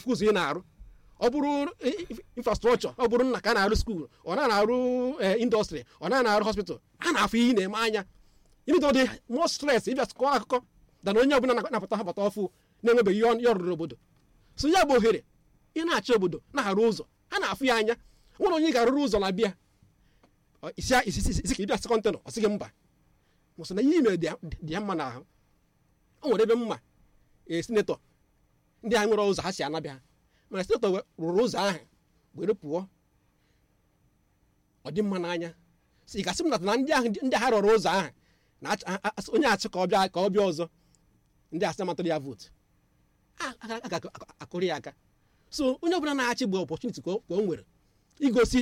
na-afụ ụzọ ị na-arụ ọ bụrụ infrastrọchọ ọ bụrụ nna ka a na-arụ skuul ọ na na-arụ indọstrị ọ na na-arụ hospital a na-afụ ihe ị na-eme anya ịnịdo dị mọ stres ịbịa kọọ akụkọ dana onye ọbụla na-apụta hapụta ọfụ na-enwebeghị ihe ọ rụrụ obodo so ya bụ ohere ị na-achị obodo na-arụ ụzọ a na-afụ ya anya nwere onye ga-arụrụ ụzọ na bịa isi isi ka ịbịa sị kọntenọ ọ sịghị mba mụsị na ihe ime dị ya mma n'ahụ o nwere ebe mma ee sinetọ ndị a nwere ụzọ ha si anabịa mana sinetọ rụrụ ụzọ ahụ were pụọ ọ dị mma n'anya si ị gasị m nata na ndị ahụ ndị ha rụrụ ụzọ ahụ na onye achị ka ọ bịa ka ọ bịa ọzọ ndị asị matụrụ ya vootu a ga-akụrụ ya aka so onye ọbụla na-achị bụ ọpọchuniti ka o nwere igosi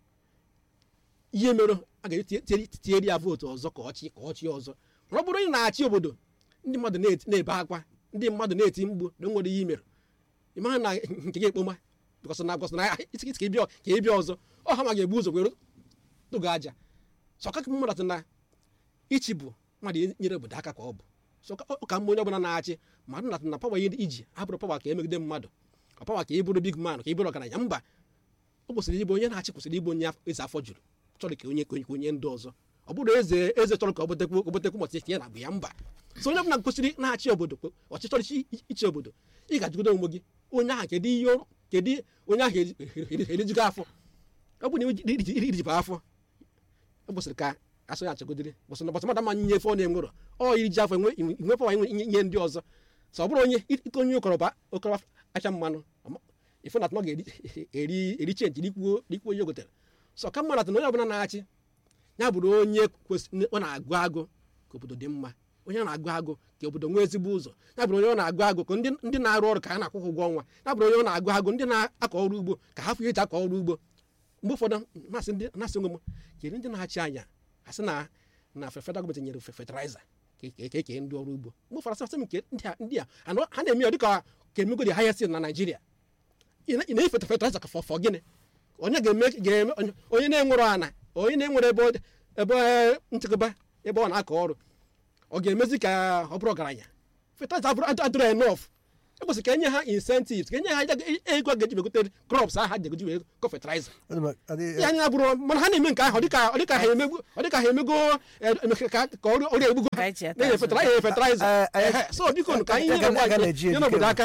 ihe mere a ga-etinyere ya vootu ọzọ ka ọchị ka ọchị ọzọ mana ọ bụrụ onye na-achị obodo ndị mmadụ na-ebe akwa ndị mmadụ na-eti mgbu na nwere ihe mere ị maha na nke gị ekpoma bịkọsị na bịkọsị na isi ka ịbịa ọzọ ọ ha ma ga-ebu ụzọ were tụgo aja so ọka mmadụ na ichi bụ mmadụ nyere obodo aka ka ọ bụ so ka mma onye ọbụla na-achị mmadụ na na pawa iji abụrụ pawa ka emegide mmadụ ọ pawa ka ị bụrụ big man ka ị bụrụ ọgaranya mba ọ kwụsịrị ịbụ onye na-achị kwụsịrị ịbụ onye eze afọ juru chọrọ ka onye ka onye ndị ọzọ ọ bụrụ eze eze chọrọ ka ọ botekwu obotekwu mọtị ya na bụ ya mba so onye ọbụla kwụsịrị na-achị obodo ọchịchọrọ ichi obodo ị ga-ajụgodo onwe gị onye ahụ kedu ihe kedu onye ahụ erijugo afọ ọ bụ na irijibụ afọ ọ kwụsịrị ka asụ ya achọgodiri bụsị na bọtụmada ma nye ọ na-enwerọ ọ iri ji afọ nwe pọwa nye ndị ọzọ so ọ bụrụ onye ike onye ụkọrọba ụkọrọba acha mmanụ ife na atụma ga-eri eri chenji dịkwuo onye gotere so ka mmadụ na onye ọbụla na-achị ya bụrụ onye ọ na-agụ agụ ka obodo dị mma onye na-agụ agụ ka obodo nwee ezigbo ụzọ ya bụrụ onye ọ na-agụ agụ ka ndị na-arụ ọrụ ka ha na-akwụ ụgwọ ọnwa ya bụrụ onye ọ na-agụ agụ ndị na-akọ ọrụ ugbo ka ha fụ eji akọ ọrụ ugbo mgbe ụfọdụ na-asị nwe m kere ndị na-achị anya asị na na federal gọọmenti nyere fertilizer ka eke ndị ọrụ ugbo mgbe ụfọdụ asị m nke ndị a ha na-eme ya dịka ka emego dị highest na Naịjirịa ị na-efe fertilizer ka fọfọ gịnị onye ga-eme ga-eme onye na-enwere ana onye na-enwere ebe nchekwa ebe ọ na-akọ ọrụ ọ ga-emezi ka ọ bụrụ ọgaranya fertilizer abụrụ adịrọ enough ekwesịrị ka enye ha incentives ka enye ha ego ga-eji megote crops aha ji egoji wee kọ fertilizer ya anya bụrụ mana ha na-eme nke ahụ ọ dịka ha emego ọ dịka ha emego ka ọrụ egbugo na-enye fertilizer so biko ka anyị nyere n'obodo aka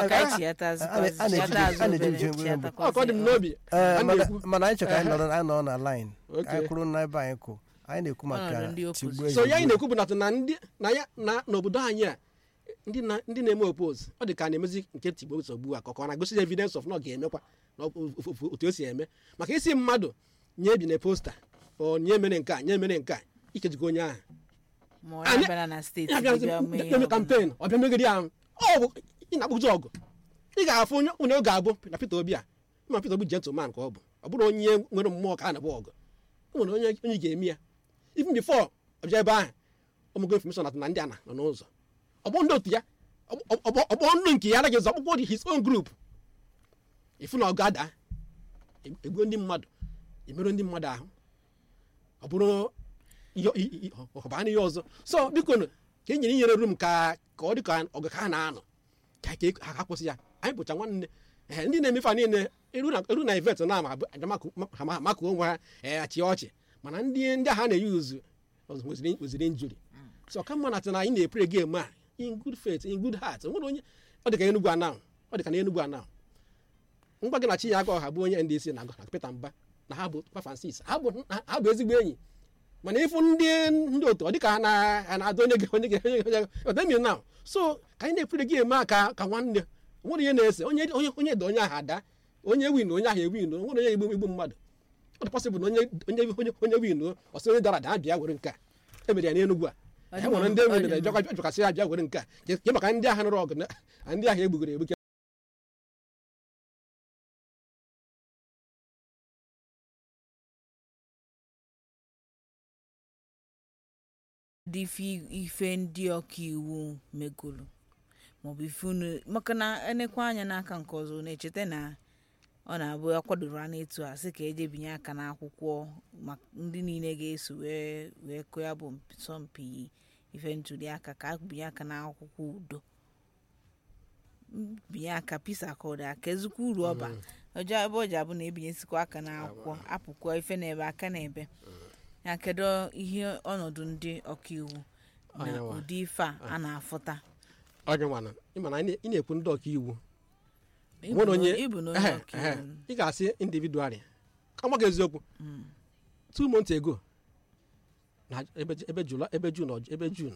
ọ ka ọ dị m n'obi mana anyị chọrọ ka anyị nọrọ na line anyị kwuru n'ebe anyị kwụ anyị na-ekwu maka tigbuo so ya anyị na-ekwu bụ na ya na n'obodo anyị a ndị na-eme opose ọ dị ka a na-emezi nke tigbo nsogbu a ka ọ na-agosi evidence of na ọ ga-emekwa otu o si eme maka isi mmadụ nye bi na posta ọ nye mere nke a nye mere nke a ikejikọ onye ahụ eme kampen ọ bịa megide ahụ ọ bụ ị na-akpụzi ọgụ ị ga-afụ onye onye ọ ga-abụ na Peter Obi a ma Peter Obi gentleman ka ọ bụ ọ bụrụ onye nwere mmụọ ka a na-agba ọgụ o nwere onye onye ga-eme ya even before ọ bịa ebe ahụ ọmụgo information na ndị a nọ n'ụzọ ọgbọ ndị otu ya ọgbọ ndụ nke ya anaghị ezo ọkpụkpọ dị his own group ifu na ọ ga-ada egbuo ndị mmadụ emerụ ndị mmadụ ahụ ọ bụrụ ọbana ihe ọzọ so biko ka e nyere inyere rum ka ka ọ dị ka ọgụ ka ha na-anọ ka ha ha kwụsị ya anyị bụcha nwanne ee ndị na-emefe niile eru na ivet na ama maka onwe ha achị ọchị mana ndị ndị agha na-eyi uzu weziri njuri so ka mma na na anyị na-epre gem a in good faith in good heart nwere onye ọ dị ka Enugu anahụ ọ dị ka na Enugu anahụ ngwa gị na chi ya aga ọha bụ onye ndc na na Peter Mba na ha bụ Papa Francis ha bụ ezigbo enyi mana ịfụ ndị ndị otu ọ dị ka ha na-adụ onye onye onye ọdemi na so ka anyị na-epre gem a ka ka nwanne nwere ihe na-ese onye onye onye dị onye ahụ ada onye win onye ahụ ewin nwere onye igbu igbu mmadụ ọ dị pọsịbụl na onye onye onye onye win ọsọ onye dara ada bịa were nke a emere ya n'Enugu a e nwere ndị enwe na-ejekwa jụkasị ya bịa were nke a ke maka ndị agha nụrụ ọgụ na ndị agha egbugoro egbuke dị ife ndị ọka iwu megolo maọbụ ife unu maka na enekwa anya n'aka nke ọzọ na-echeta na ọ na-abụ akwadoro a na-etu a sị ka eje binye aka n'akwụkwọ maka ndị niile ga-eso wee wee kụọ ya bụ asọmpi ife ntuli aka ka binye aka n'akwụkwọ udo na-ebinye aka peace accord aka ezikwa uru ọba ọjọọ ebe ọ ji abụ na ebinyesikwa aka n'akwụkwọ apụkwa ife na-ebe aka na-ebe ya kedu ihe ọnọdụ ndị ọkaiwu na Onyenwe. ụdị ife a a na-afụta onye nwana ịma na ị na-ekwu ndị ọka iwu Ịbụ nwere na- onye ịbụ na onye ehe, ọkaiwu ehe, ị ga-asị individually ka gwa gị eziokwu two months ago na ebe ebe Jula ebe June ọ- ebe June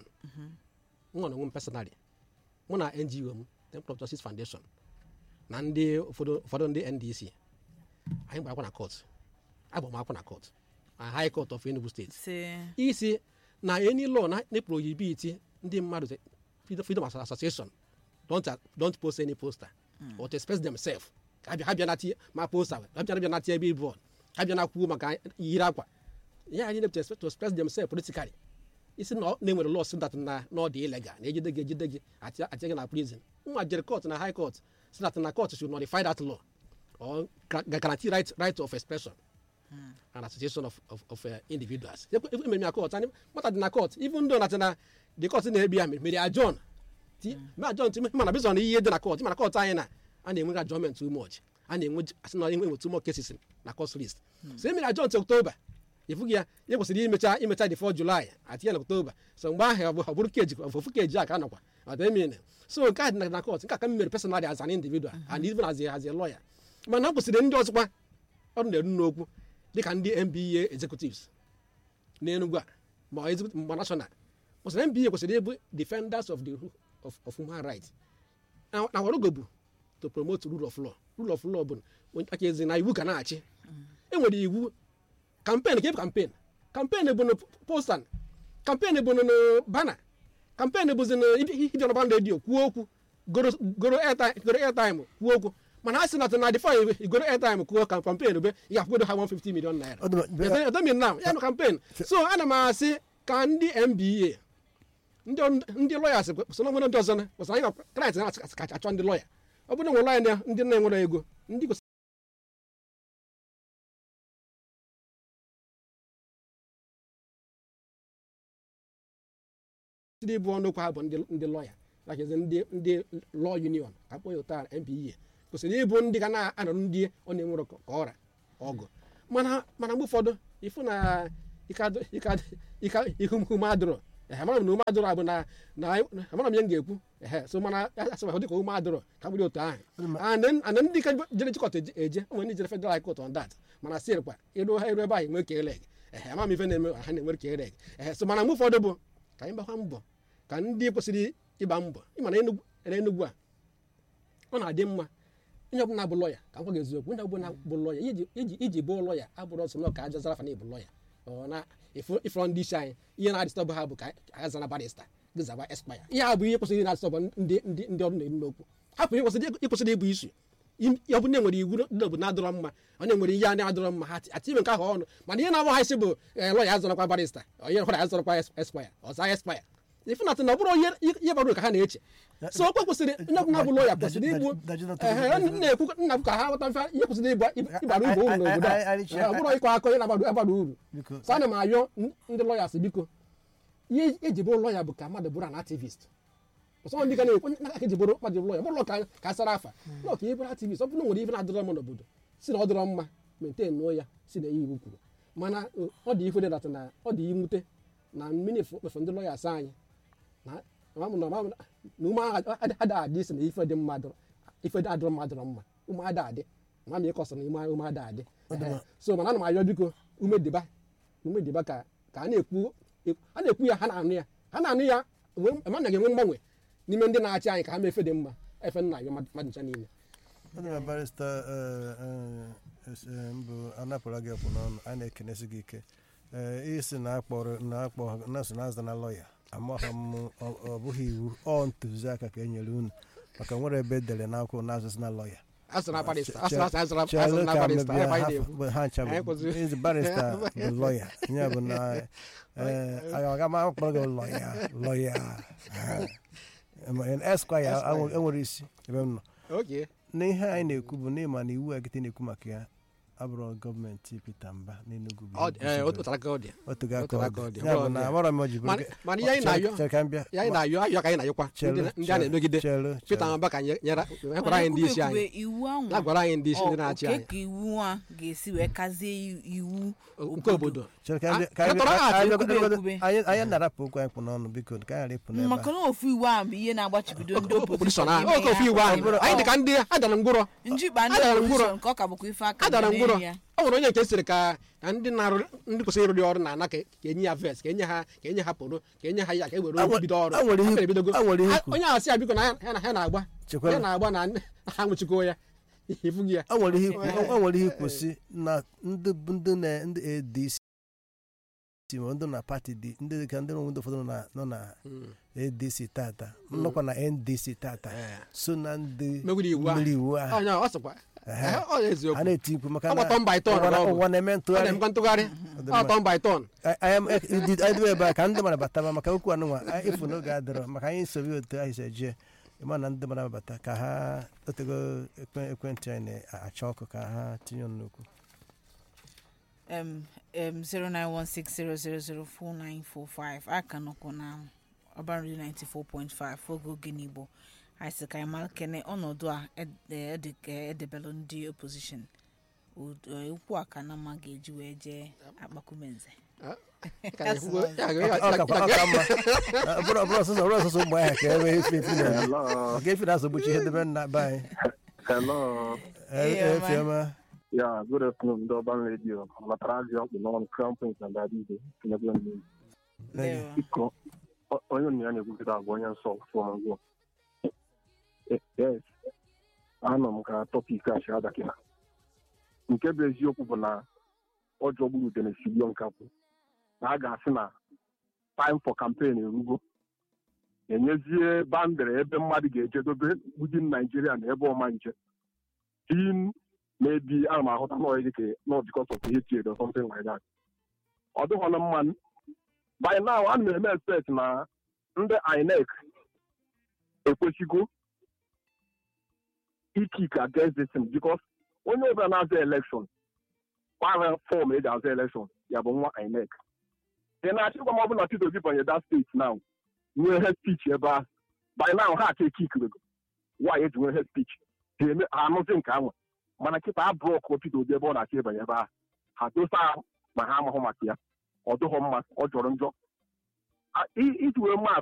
nwa na onwe m personally mụ na NGO m Temple of Justice Foundation na ndị ụfọdụ ụfọdụ ndị NDC anyị gbara akwụkwọ na court agba m akwụkwọ na court na High Court of Enugu State si isi na any law na na prohibit ndị mmadụ to- freedom freedom of association don't don't post any poster or to express themselves ha bịa ha bịa na tie ma poster ha bịa bịa na tie billboard ha bịa na kwuo maka yiri akwa ya anyị to express to express themselves politically isi na ọ- na enwere law si that na na ọ dị illegal na ejide gị ejide gị atie atie gị na prison nwa jere court na high court si that na court should notify that law or gra- guarantee right right of expression an association of, of, of uh, individuals. Emere m ya court, and mata dị na court, even though na na the court na-ebi ya mere ya John. Ti me adjourn ti mana based on ihe dị na court, mana court anyị na a na-enwe adjournment too much. A na-enwe asị na enwe too much cases na court list. So emere adjourn till October. Ifugi ya, ya kwesịrị imecha imecha the 4 July atinye na October. So mgbe ahụ ọ bụ- ọ bụrụ keji ofu keji a ka a nọkwa. Ọta emere. So nke a dị na- na court, nke a ka m mere personally as an individual and even as a, as a lawyer. Mana ọ kwesịrị ndị ọzọkwa ọrụ na-eru n'okwu dịka ndị NBA executives n'Enugu a ma executive- ma national kwesịrị NBA kwesịrị ịbụ defenders of the ru- of, of human rights na na warogo bụ to promote rule of law rule of law bụ onye- aka ezi na iwu ka na-achị enwere iwu kampen ka ebe kampen kampen bụ na postan kampen bụ na bana kampen bụzi na ịbịa n'ọba redio kwuo okwu goro goro airtime goro airtime kwuo okwu mana a sị na na difọ igoro airtime kwuo ka kampen be ị ga-akwụgodo ha 150 million naira Ọ dị ma- be- edomin na ya nụ kampen so ana m asị ka ndị mba ndị ndị lọya so na nwere ndị ọzọ na kwesịrị anyị ga kraịst na kacha achọ ndị lọya ọ bụrụ na nwere lọya na ndị na-enwere ego ndị kwesịrị ndị bụ ọnụ okwu ha bụ ndị ndị lọya nakezi ndị ndị law union akpọ ya ụta mpa kwesịrị ịbụ ndị ga na-anọrọ ndị ọ na-enwere ka ọra ọgụ mana mana mgbe ụfọdụ ịfụ na ike adị- ike adị- ike- ihu ume adịrọ ehe amara m na ume adịrọ bụ na na amara m ihe m ga-ekwu ehe so mana asị ma dịka ume adịrọ ka bụrụ otu ahụ and then- and then ndị ka jere chịkọta eje eje nwere ndị jere federal high court on that mana sịrịkwa ịrụ ha iru ebe ahụ enwe ka eleg ehe ama m ife na-eme ha na-enwere ka eleg ehe so mana mgbe ụfọdụ bụ ka anyị gbakwa mbọ ka ndị kwesịrị ịgba mbọ ịma na Enugu na Enugu a ọ na-adị mma onye ọbụla bụ lọya ka m gwa gị eziokwu onye ọbụla bụ lọya iji iji iji bụ lọya abụrụ ọsọ na ka aja zara fa na ịbụ lọya ọ na ịfụrọ ndị isi anyị ihe na-adịstọbụ ha bụ ka aga zara barista gị zaba espaya ihe a bụ ihe kwesịrị na-adịstọbụ ndị ndị ndị ọrụ na-eru n'okwu hapụ ihe kwesịrị ịkwesịrị ịbụ isu ọ bụ na enwere iwu ndị obodo na-adọrọ mma ọ na-enwere ihe a na-adọrọ mma ha atime nke ahụ ọnụ mana ihe na-agba ha isi bụ eh, lọya azọrọkwa barista onye hụrụ azọrọkwa espaya ọza espaya ịfụnatị na ọ bụrụ ihe ihe bara uru ka ha na-eche so okwe kwesịrị onye ọbụla bụ lọya kwesịrị ịbụ ehe na-ekwu nna m ka ha ghọta mfe ihe kwesịrị ịbụ ịbara uru uru n'obodo a Ee, ọ bụrụ ịkọ akọ ihe na-agbado agbada uru Biko. so ana m ayọ n- ndị lọyas biko ihe eji bụrụ lọya bụ ka mmadụ bụrụ an activist ọsọ ndị ga na-ekwu na aka eji bụrụ mmadụ bụrụ lọya bụrụ lọ ka ka a sara afa lọ ka ihe bụrụ activist ọ bụrụ na o nwere ihe na-adịrọ mma n'obodo si na ọ dịrọ mma maintain nụọ ya si na ihe iwu kwuru mana uh, ọ dị ife dị dat na ọ dị mwute na mmiri mefu ndị lọyas anyị na na na na ume ada adị isi na ife dị mmadụ ife dị adịrọ mmadụ mma ume ada adị ma m ịkọsọ na ume ume ada adị Ehe. so mana ana m ayọ biko ume dịba ume dịba ka ka a na-ekwu a na-ekwu ya ha na-anụ ya ha na-anụ ya ma na ga-enwe mgbanwe n'ime ndị na-achị anyị ka ha mee efe dị mma efe nna ayọ mmadụ ncha niile Ndị na barista mbụ anapụla gị ọkpụ n'ọnụ a na-ekenesi gị ike ee isi na akpọrọ na akpọ na so na aza na lọya amaghị m ọ- ọ bụghị iwu ọ ntụziaka ka e nyere unu maka nwere ebe edere n'akwụkwọ na azụzụ na lọya asụrụ na barista asụrụ asụrụ asụrụ Chelụ asụrụ na ka barista mebie ebe anyị ha- na-ekwu ha ncha Anyị bụ kwụsịrị. izi barista bụ lọya ya bụ na ee aga m akpọrọ gị lọya lọya eskwaya enwere isi ebe m nọ oke n'ihe anyị na-ekwu bụ n'ịma na iwu agịte na-ekwu maka ya abụrụ gọọmenti Peter Mba n'Enugu bụ Ọ ihe dị- ee, guzobere. o tara aka ọ dị otugo aka otu ọ aka ọ dị dị. ya Ọ bụ dị. na amara m o ji bụrụ Mana- mana ihe anyị na-ayọ chere ka m bịa ya anyị na-ayọ ayọ ka anyị na-ayọkwa ndị Chere, na- ndị a na-emegide chere, Peter chere. Mba ka nye- nyere gwara anyị ndị isi Mana anyị ekwube iwu ahụ ya gwara anyị ndị isi ndị na-achị oke anyị ka iwu a ga-esi wee kazie i- iwu nke obodo Chere ka anyị bịa- Ah, ka anyị ketọrọ bịa- ha ka anyị ekwube bịa- ekwube. anyị- anyị na-arapụ okwu anyị kpụ n'ọnụ biko ka anyị ghara ịpụ n'ebe maka a. na ofu iwu ahụ bụ ihe na-agbachibido ndị opposition opposition ahụ ime oke ofu ya. iwu ahụ bụrụ- anyị dị ka ndị adara ngwụrọ njikpa ndị Adara ngwụrọ. opposition nke ọ ka bụkwa ife aka adara dị ngwụrọ n'elu ya. ọ nwere onye nke sịrị ka ka ndị na-arụ ndị kwesịrị ịrụrị ọrụ na-ana ka ka enye ya vest ka enye ha ka enye ha poro ka enye ha ya ka e were A nwere- bido ọrụ a nwere ihe- Ha ebidogo. a nwere ihe Ha- ikwu. onye ahụ sị ya biko na ya ya na ha na-agba Chekwara. ya na-agba na ndị- na ha nwụchikoo ya ifughị ya o nwere ihe ikwu- o nwere ihe ikwu si na ndị bụ ndị na ndị ADC ma ndị na pati dị ndị dị ka ndị ndị ụfọdụ nọ na- nọ na ADC tata nnọkwa na NDC tata Eh. so na ndị Megide iwu ahụ. mmeri iwu ahụ onye ọ sịkwa Ehe. eh, ọ eziokwu a na-eti mkpu maka Ọ bụ turn by turn ụwa na- ka ọ bụ. ụwa na-eme ọ ntụgharị na-emekwa ntụgharị ọ tọn by tọn anyị dịbe ebe a ka ndị mmadụ bataba maka okwu anụnwa anyị efu n'oge adịrọ maka anyị nsobi otu anyị si eje ịma na ndị mmadụ bata ka ha otego ekwe- ekwentị anyị na-acha ọkụ ka ha tinye ọnụ n'okwu um, um, 09160004945 aka nọkwa na ọbanri 94.5 oge oge n'igbo anyị sị ka anyị mara kene ọnọdụ a ede- ede- ka edebelụ ndị opposition Ud- eh, okwu a ka na mma ga-eji wee jee akpakumenze Ọ kakwa- ọ ka mma ọ bụrụ ọ bụrụ ọsụsọ ọ bụrụ ọsụsọ ụmụ ahịa ka e wee efe efi na Hello. maka efi na-asọgbuchi ihe debe nna be anyị Hello. E- Hey, efi ọma Yeah, good afternoon, ndị ọban redio. Matara azị ọkpụ n'ọnụ Crown Prince na Dadido. Tinyegbu ndị Ndewo. Biko, o- onye nna ya na-ekwukịta agwa onye nsọ fọm ngwọ. Yes, anọ m ka tọpik a shada kịta. Nke bụ eziokwu bụ na ọ jọgburu udene sigbuo nkapụ. Na a ga-asị na time for campaign erugo. enyezie bandịrị ebe mmadụ ga-ejedobe within Nigeria na ebe ọma nje in maybe ana m ahụta nọ dịka not because of hatred or something like that ọ dịghọna mma by now ana m eme expect na ndị INEC ekwesịgo ikik against this thing because onye ọbụla na-aza election gbara fọm eji aza election ya bụ nwa INEC ị na-achịkwa ma ọ bụ na Peter Obi banye that state now nwee head speech ebe ahụ by now ha aka ekikirego nwaanyị eji nwee head speech ha eme ha anụzi nke ahụ mana kịta abụrụ ọkụ Peter Obi ebe ọ na-achọ ịbanye ebe ahụ ha dosa ahụ ma ha amahụ maka ya ọ dịghọ mma ọ jọrọ njọ A- i- iji wee maa